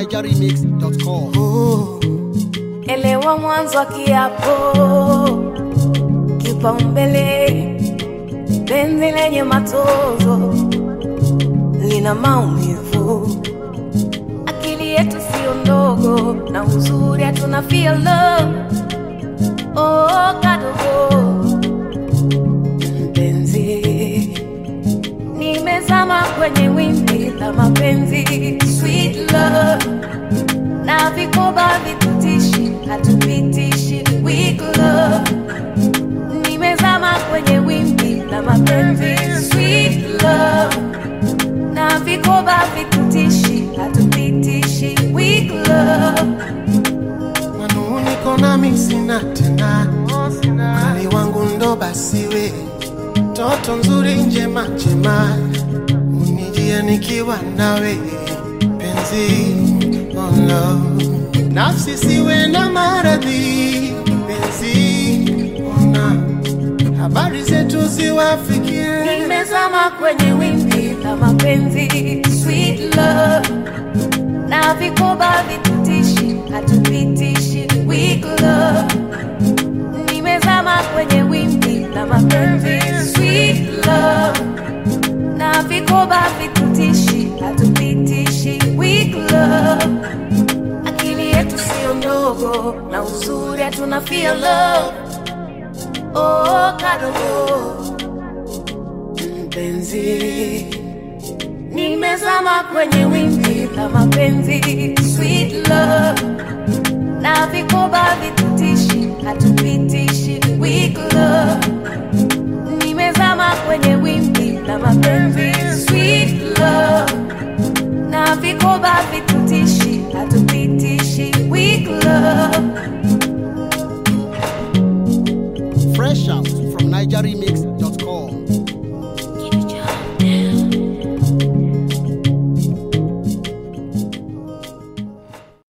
nigeremix.com. Elewa mwanzo wa kiapo, kipaumbele, penzi lenye matozo lina maumivu. Akili yetu sio ndogo, na uzuri hatuna feel love. Oh, kadogo mpenzi, nimezama kwenye wimbi la mapenzi, sweet love na vikoba vitutishi hatupitishi weak love nimezama kwenye wimbi la mapenzi sweet love na vikoba vitutishi hatupitishi weak love manuniko nami sina tena mali wangu ndo basiwe toto nzuri njema njema unijia nikiwa nawe penzi oh no. nafsi siwe na maradhi penzi ona habari zetu ziwafikie nimezama kwenye wimbi la mapenzi sweet love na vikoba vitutishi hatupitishi weak love nimezama kwenye wimbi la mapenzi sweet love na vikoba vitutishi hatupitishi weak love akili yetu sio ndogo na uzuri hatuna feel love oh kadogo mpenzi nimezama kwenye wimbi la mapenzi sweet love na vikoba vitutishi hatupitishi weak love nimezama kwenye wimbi la mapenzi sweet love na vikoba vitutishi hatupitishi weak love Fresh out from nigeremix.com.